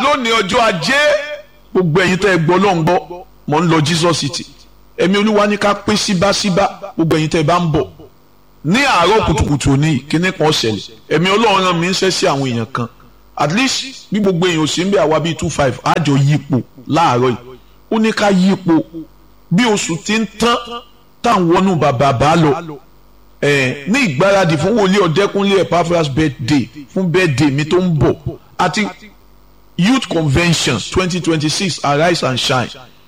lónìí ọjọ́ ajé gbogbo ẹ̀yin tẹ́ ẹ gbọ́ ló ń gbọ́ mọ̀ ń lọ Jesus City ẹ̀mí olúwa ní ká pín síbáṣíbá gbogbo ẹ̀yin tẹ́ ẹ bá ń bọ̀ ní àárọ̀ kùtùkùtù òní kíní kan ṣẹlẹ̀ ẹ̀mí ọlọ́run rán mi ń ṣẹ́ sí àwọn èèyàn kan at least bí gbogbo èèyàn ò sí ń bẹ àwa bíi two five àjọ yípo láàárọ̀ yìí ó ní ká yípo bí oṣù ti ń tán táwọn wọnú bàbá bá lọ ẹ ní ìgbáradì fún wòlíì ọ̀dẹ́kúnlé Epaphras birthday fún birthday mi tó ń bọ̀ àti youth convention twenty twenty six arise and shine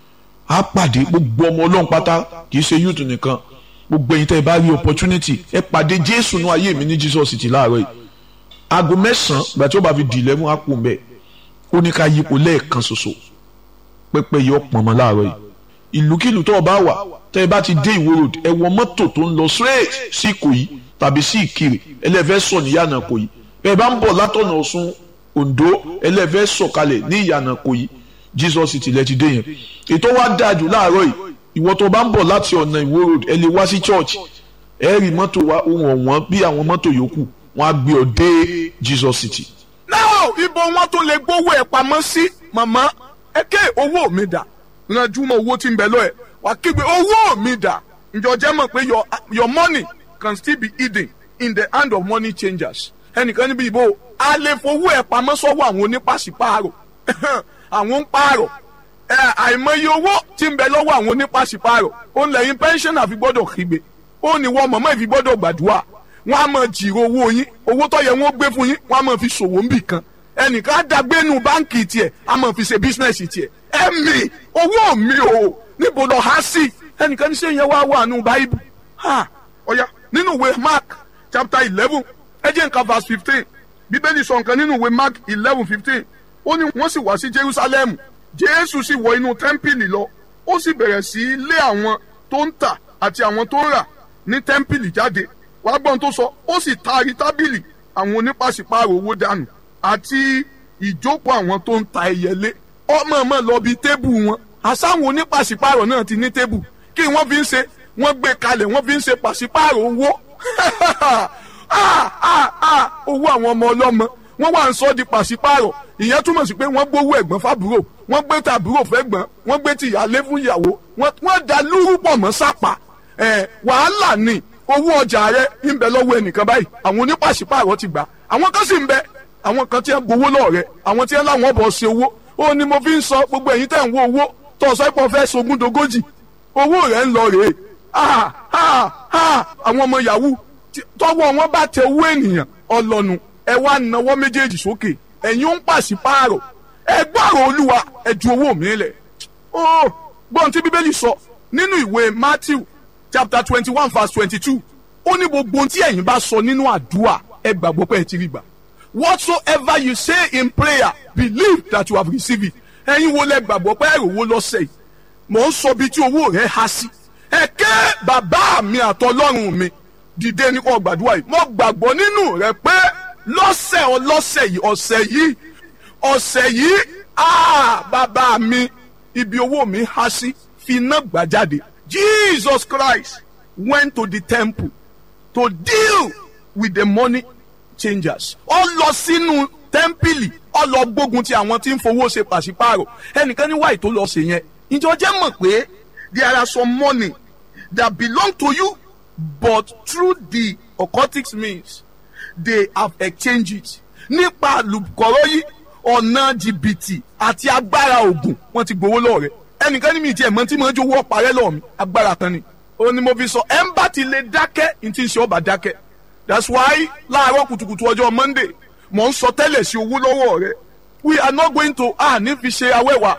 á pàdé gbogbo ọmọ ọlọ́run pátá kì í ṣe youth nìkan gbogbo ẹ̀yin tẹ́ ẹ bá rí opportunity ẹ pàdé jésù ní ayé mi ní Jesus City láàárọ̀ yìí aago mẹ́sàn-án ìgbà tí ó bá fi di eleven á kú mbẹ́ ó ní ká yípo lẹ́ẹ̀kan ṣoṣo pẹ́pẹ́ yọ pọ̀nmọ́ láàárọ̀ yìí ìlúkìlú tó o bá wà tẹ́ ẹ bá ti dé ìwó road ẹ wọ mọ́tò tó ń lọ straight sí ìkòyí tàbí sí ìkirè ẹlẹ́fẹ́ sọ ní ìyànà ìkòyí bẹ́ẹ̀ bá ń bọ̀ látọ̀nà ọ̀ṣun ondo ẹlẹ́fẹ́ sọ̀kalẹ̀ ní ìyànà ìkòyí Jesus City lẹ ti dé yẹn ètò wa dájú láàárọ̀ yìí ìwọ tó bá ń bọ̀ láti ọ̀nà ìwó road ẹ lè wá sí church ẹ rí mọ́tò wa ohun ọ̀wọ́n bí àwọn mọ́tò yòókù wọ́n á gbé ọ dé Jesus City. náà ibo wọn tó lè gbówó ẹ pamọ́ sí màmá ẹ ké owó mi dà ranjú mọ́ owó tí ń bẹ lọ ẹ wà kígbe owó mi dà ǹjọ́ jẹ́ mọ̀ pé your your money can still be hidden in the hand of money changers ẹnìkan níbi ìbò a lè fowó ẹ pamọ́ sọ́wọ́ àwọn onípàṣípààrọ̀ àwọn ń pààrọ̀ ẹ àìmọye owó tí ń bẹ lọ́wọ́ àwọn onípàṣípààrọ̀ ó ń lẹ́yìn pẹ́ńsánà fi gbọ́dọ̀ kígbe ó ní wọ́n mọ̀mọ́ ìfi gbọ́dọ̀ gbàdúrà wọ́n á máa jìrò owó yín owó tó yẹ wọ́n gbé fún yín wọ́n á máa fi ṣòwò ń bì kan ẹnìkan á dàgbénu báǹkì tiẹ̀ á máa fi ṣe bísínẹ́sì tiẹ̀ ẹ̀mí owó mi ò níbo lọ há sí ẹnìkan ní sẹ́yìn wá wà nù báyìí ha ọ̀ya nínú ìwé Mark chapter eleven ẹ jẹ́ nǹkan verse fifteen bíbélì sọ nǹkan nínú ìwé Mark eleven fifteen ó ní wọ́n sì wá sí Jerusalem Jésù sì wọ inú tẹ́ḿpìlì lọ ó sì bẹ̀rẹ̀ sí í lé àwọn tó ń tà àti àwọn tó ń rà ní tẹ́ḿpìlì jáde wàá gbọ́n tó sọ ó sì taari tábìlì àwọn onípàṣípààrọ̀ owó dànù àti ìjókòó àwọn tó ń ta ẹyẹlé ọmọ ọmọ lọ bí tébù wọn àsáwọn onípàṣípààrọ̀ náà ti ní tébù kí wọ́n fi ń ṣe wọ́n gbé kalẹ̀ wọ́n fi ń ṣe pàṣípààrọ̀ owó owó àwọn ọmọ ọlọ́mọ wọ́n wà ń sọ di pàṣípààrọ̀ ìyẹn túmọ̀ sí pé wọ́n gbówó ẹ̀gbọ́n fábúrò wọ́n gbé tàbúrò fẹ́gbọ́n wọ́n gbé tìyálé fún ìyàwó wọ́n da lúrú pọ̀ mọ́ sápà wàhálà ni owó ọjà rẹ ń bẹ lọ́wọ́ ẹnìkan báyìí àwọn onípàṣípààrọ̀ ti gbà àwọn kan sì ń bẹ àwọn kan tí ń gbowó lọ́ọ̀ rẹ àwọn tí ń láwọn bọ̀ ṣe owó ó ní mo fi ń sọ gbogbo ẹ̀yin tẹ̀ ń wo owó tó ọ̀sọ́ ìpọ̀ fẹ́ sogún dogójì owó rẹ̀ ń lọ rèé àwọn ọmọ yahoo tọwọ́ wọn bá tẹ owó ènìyàn ọlọ́nu ẹ wá nawọ́ méjèèjì sókè ẹ̀yin ó ń pàṣípààrọ̀ ẹ gbọ́rọ̀ olúwa ẹ ju owó mi lẹ̀ ó gbọ́n tí bíbélì sọ nínú ìwé Matthew chapter twenty one verse twenty two ó ní gbogbo ohun tí ẹ̀yin bá sọ nínú àdúrà ẹ gbàgbọ́ pé ẹ ti rí gbà whatsoever you say in prayer believe that you have received it ẹ̀yin wo lẹ gbàgbọ́ pé ẹ̀rọ owó lọ́sẹ̀ yìí mò ń sọ bí tí owó rẹ̀ há sí ẹ ké bàbá mi àtọlọ́run mi dìde ní kò gbàdúrà yìí mo gbàgbọ́ nínú rẹ pé lọ́sẹ̀ ọlọ́sẹ̀ yìí ọ̀sẹ̀ yìí ọ̀sẹ̀ yìí ah bàbá mi ibi owó mi há sí fi iná gbà jáde Jesus Christ went to the temple to deal with the money changers. ó lọ sínú tẹ́ḿpìlì ó lọ gbógun ti àwọn tí ń fowó ṣe pàṣípààrọ̀ ẹnìkan ní wáyé tó lọ ṣe yẹn. ìjọ jẹ́ mọ̀ pé there are some money that belong to you but through the occultic means they have exchanged it. nípa àlùkọ́rọ́ yìí ọ̀nà jìbìtì àti agbára ògùn wọ́n ti gbowó lọ́ọ̀rẹ́ ẹnìkan ní mi tiẹ̀ mọ́ tí mo ń jowó ọ̀parẹ́ lọ́ọ̀ mi agbára kan ni. ó ní mo fi sọ ẹ̀ ń bá ti lè dákẹ́ ní ti ń ṣe ọba dákẹ́ that's why láàárọ̀ kùtùkùtù ọjọ́ monday mò ń sọ tẹ́lẹ̀ sí owó lọ́wọ́ rẹ we are not going to ah ní fi ṣe awẹ́wà.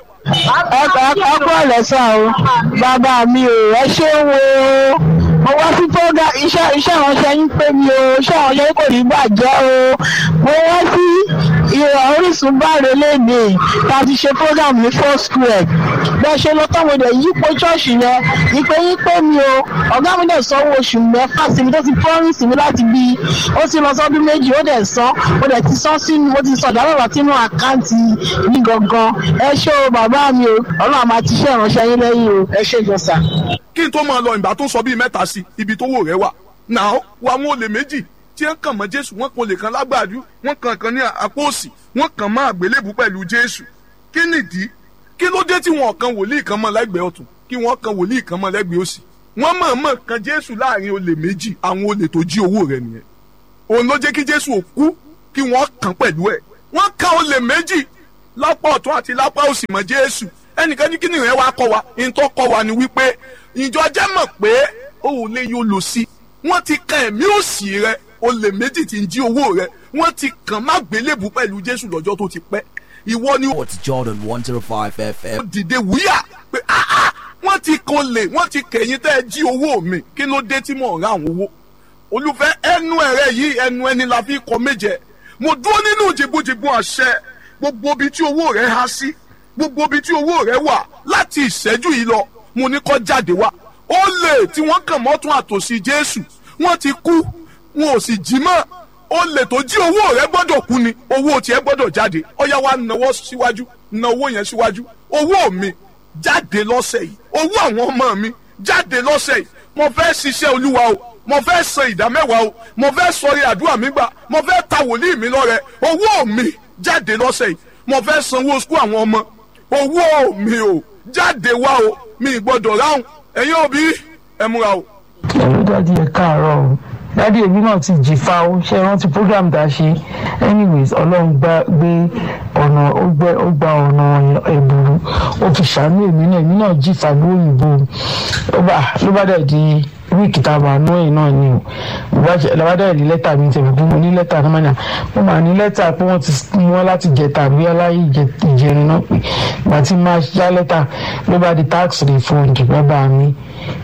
ọkọ ọkọ ọlọsà o bàbá mi ò ẹ ṣe wo mo wá sí fọgà iṣẹ́ iṣẹ́ ìránṣẹ́ yín pé mi o iṣẹ́ ìránṣẹ́ yín kò ní bàjẹ́ o mo wá sí ìrọ̀ orísun báre lẹ́nìí tá a ti ṣe program ní four square bẹ́ẹ̀ ṣe lọ tọ́wọ́ dẹ̀ yípo ṣọ́ọ̀ṣì yẹn ìpè yín pé mi o ọ̀gá mi dẹ̀ sanwó oṣù mẹ́fà sí mi tó ti promise mi láti bí ó ti lọ sọ́dún méjì ó dẹ̀ san ó dẹ̀ ti san sínú ó ti sọ̀dá lọ́wọ́ sínú àkáǹtì mi gangan ẹ ṣé o bàbá mi o ọlọ́run àmà ti ṣe ìránṣẹ́ yín lẹ́yìn o ẹ ṣé jọ̀sà. kí n tó máa lọ ìgbà tó sọ bíi mẹ́ta sí ibi tó wò rẹ wà náà wà wọn olè méjì tí wọ́n kàn mọ́ jésù wọ́n kan lè kan lágbàdú wọ́n kàn kan ní àpò òsì wọ́n kàn mọ́ àgbélébù pẹ̀lú jésù kí nìdí kí ló dé tí wọn kan wòlíì kan mọ́ lẹ́gbẹ̀ẹ́ ọ̀tún kí wọ́n kan wòlíì kan mọ́ lẹ́gbẹ̀ẹ́ òsì wọ́n mọ̀ọ́mọ̀ kan jésù láàrin olè méjì àwọn olè tó jí owó rẹ̀ nìyẹn òun ló jẹ́ kí jésù ò kú kí wọ́n kàn pẹ̀lú ẹ̀ wọ́n kan olè méjì lápá ọ̀tún àti lápá òsì mọ́ jésù ẹnìkan ní kíni rẹ̀ wá kọ́ wa ìtọ́ kọ́ wa ni wípé ìjọ jẹ́ mọ̀ pé òun lè yóò lò sí wọ́n ti kan ẹ̀mí òsì rẹ̀ olè méjì tí ń jí owó rẹ̀ wọ́n ti kàn má gbélébù pẹ̀lú jésù lọ́jọ́ tó ti pẹ́ ìwọ ni It's Jordan 105 FM. ó dìde wúyà pé ah ah wọ́n ti kan lè wọ́n ti kẹ̀yìn tẹ́ ẹ jí owó mi kí ló dé tí mò ń ra àwọn owó olùfẹ́ ẹnu ẹ̀rẹ́ yìí ẹnu ẹni la fi kọ méje mo dúró nínú jìbújìbú àṣẹ gbogbo ibi tí owó rẹ há sí gbogbo ibi tí owó rẹ wà láti ìṣẹ́jú yìí lọ mo ní kó jáde wá ó lè tí wọ́n kàn mọ́tún àtòsí jésù wọ́n ti kú wọn ò sì jí mọ́ ó lè tó jí owó rẹ gbọ́dọ̀ kú ni owó tiẹ̀ gbọ́dọ̀ jáde ọ̀yá wa náwó síwájú ná owó yẹn síwájú owó mi jáde lọ́sẹ̀ yìí owó àwọn ọmọ mi jáde lọ́sẹ̀ yìí mo fẹ́ ṣiṣẹ́ olúwa o mo fẹ́ san ìdá mẹ́wàá o mo fẹ́ sọrí àdúrà mi gbà mo fẹ́ ta wòlíì mi lọ́rẹ owó mi jáde lọ́sẹ̀ yìí mo fẹ́ sanwó sukú àwọn ọmọ owó mi o jáde wá o mi ì gbọ́dọ̀ ráhùn ẹ̀yin òbí ẹ múra o. ẹ̀rọ dáàdi ẹ̀ káàárọ̀ o dáàdi èmi náà ti jìfà ó ṣe rántí program tá a ṣe anyways ọlọ́run gbá gbé ọ̀nà ó gbẹ ó gba ọ̀nà ẹ̀bùrú ó fi ṣàánú èmi náà èmi náà jìfà lóyìnbó ló bá ló bá dẹ̀ di wíìkì tá a bá nú ẹ̀yìn náà ni o lọ́wọ́ dẹ̀ ní lẹ́tà mi tẹ̀wé fún mi ní lẹ́tà náà mọ́nà mo máa ní lẹ́tà pé wọ́n ti mú wọn láti jẹ tàbí aláyé ìjẹrin náà pé ìgbà tí máa já lẹ́tà ló bá di tax refund bàbá mi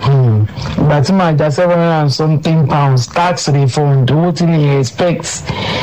ìgbà tí máa já seven hundred and something pounds tax refund owó tí mi expect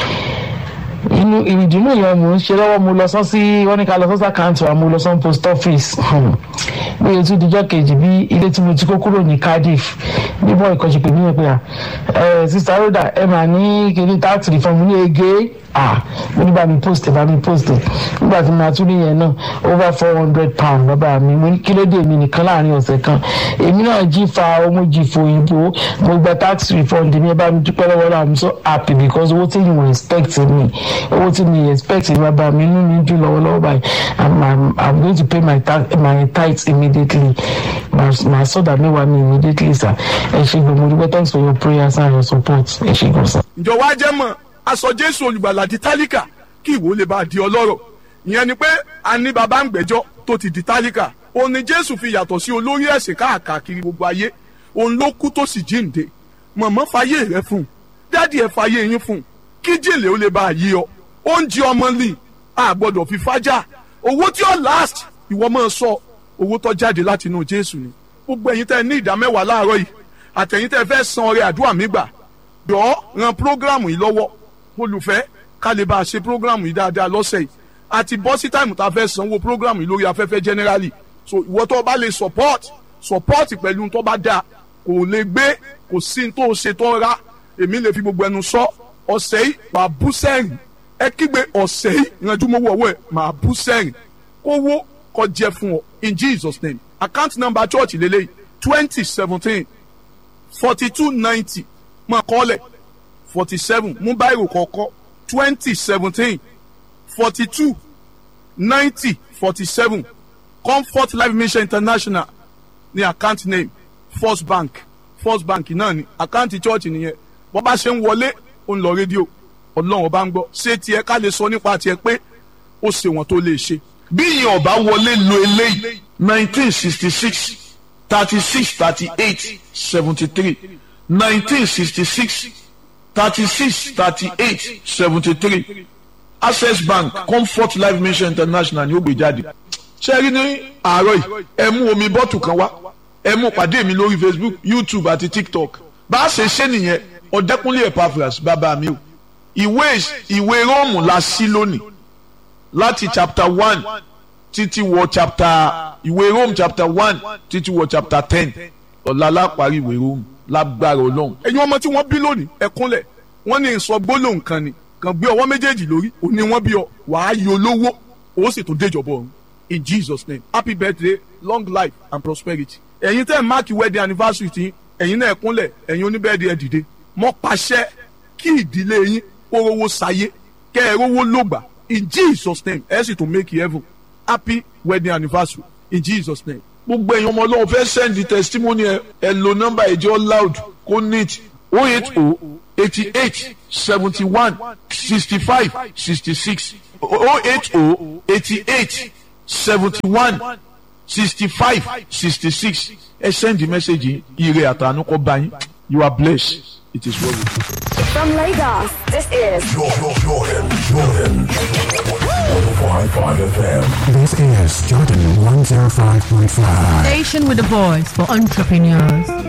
inú ìdùnnú yẹn mò ń ṣe lọ́wọ́ mo lọ sán sí wọ́n ní ká lọ sọ́sà káàntì wa mo lọ sán post office bí o tún dijọ́ kejì bí ilé tí mo ti kó kúrò ní Cardiff bí bọ́ ìkọ́jú pè mí yẹn pé à ẹ sista Rhoda ẹ mà ní kíní tax refund ní ege ah mo ní bá mi post bá mi post nígbà tí mo tún níyẹn náà over four hundred pound bàbá mi mo ní kílódé mi nìkan láàrin ọ̀sẹ̀ kan èmi náà jí fa ọmọ jí fo òyìnbó mo gba tax refund mi ẹ bá mi dúpẹ́ lọ́wọ́ náà i'm so happy because owó tí you expect me owó tí mi expect bàbá mi inú mi dùn lọ́wọ́lọ́wọ́ báyìí i'm i'm i'm going to pay my tax my tithes immediately màá sọ̀dà mẹ́wàá mi immediately sir ẹ ṣe gbogbo dúpẹ́ thanks for your prayers and your support ẹ ṣe gbọ́ sir. ǹjọ́ wá jẹ́ mọ̀ aṣọ jésù olùgbàlà di tálíkà kí ìwọ lè bá di ọlọ́rọ̀ ìyẹn ni pé a ní baba ń gbẹ́jọ́ tó ti di tálíkà òun ni jésù fi yàtọ̀ sí olórí ẹ̀sìn káàkiri gbogbo ayé òun ló kú tó sì jíǹde mọ̀mọ́ fàyè rẹ fún un dádì ẹ̀ fàyè yín fún un kí jèlè ó lè bá a yí ọ oúnjẹ ọmọ lì a gbọ́dọ̀ fi fájà owó tí ó last ìwọ máa sọ owó tó jáde láti inú jésù ni gbogbo ẹ̀yin tẹ́ ní ìdá mẹ́wàá láàárọ̀ yìí àtẹ̀yin tẹ́ fẹ́ san ọrẹ àdúrà mi gbà jọ̀ọ́ ran prógráàmù yìí lọ́wọ́ olùfẹ́ ká lè bá a ṣe prógráàmù yìí dáadáa lọ́sẹ̀ yìí àti bọ́ sí táìmù tá a fẹ́ sanwó prógráàmù yìí lórí afẹ́fẹ́ generally so ìwọ tó bá lè support support pẹ̀lú tó bá dáa kò lè gbé kò sí tó ṣe tó ra èmi lè fi gbogbo ẹnu sọ ọ̀sẹ̀ yìí wà bú sẹ́rìn ẹ kígbe ọ̀sẹ̀ yìí ìrànjú mọ́wọ́ ọwọ́ ẹ̀ máa bú sẹ́rìn kówó kó jẹ fún ọ in Jesus name account number church lélẹ́yìí twenty seventeen forty two ninety máa kọ́lẹ̀ forty seven mú báyìí kọ̀ọ̀kọ́ twenty seventeen forty two ninety forty seven comfort life mission international ní account name first bank first bank náà ni account church nìyẹn bọ́ bá ṣe ń wọlé ó ń lọ rédíò ọlọ́run ọba ń gbọ́ ṣé tiẹ̀ ká lè sọ nípa tiẹ̀ pé ó ṣe wọ́n tó lè ṣe. bí ìyẹn ọba wọlé lo eléyìí nineteen sixty six thirty six thirty eight seventy three nineteen sixty six thirty six thirty eight seventy three access bank comfort life mission international ni ó gbé jáde ṣe rí ní àárọ̀ yìí ẹ mú omi bọ́tù kan wá ẹ mú pàdé mi lórí facebook youtube àti tiktok bá a ṣe ṣe nìyẹn ọ̀dẹ́kúnlé epaphras bàbá mi o ìwé ìwé róòmù la sí lónìí láti chapter one títí wọ chapter ìwé róòmù chapter one títí wọ chapter ten ọ̀la lápárí ìwé róòmù lágbára ọlọ́run. ẹ̀yin ọmọ tí wọ́n bí lónìí ẹ̀kúnlẹ̀ wọ́n ní sọ gbólóhùn kan ni kàn gbé ọwọ́ méjèèjì lórí òní wọ́n bí ọ wàá yọ olówó ó sì tún déjọba ọ̀run in jesus name happy birthday long life and prosperity. ẹ̀yin tẹ́ ẹ̀ máàkì wedding anniversary tí ẹ̀yin náà ẹ̀kúnlẹ̀ ẹ̀yin oníbẹ̀ẹ́dì ẹ̀ dìde mọ́ pàṣẹ kí ìdílé yín kó rówó sayé kẹ́ ẹ rówó lògbà in jesus name ẹ sì tún make heaven happy wedding anniversary in jesus name. gbogbo ẹ̀yin ọmọ ọlọ́run fẹ́ send the testimony ẹ ẹ lo nọ́mbà ìjọ loud kó neat o eight o eighty eight seventy one sixty five sixty six o eight o eighty eight seventy one sixty five sixty six ẹ send the message yìí ire àtànú kọ́ bá yín you are blessed it is well with you. From Lagos, this is Jordan, Jordan, Jordan. 105.5 FM. This is Jordan 105.5. Station with a voice for entrepreneurs.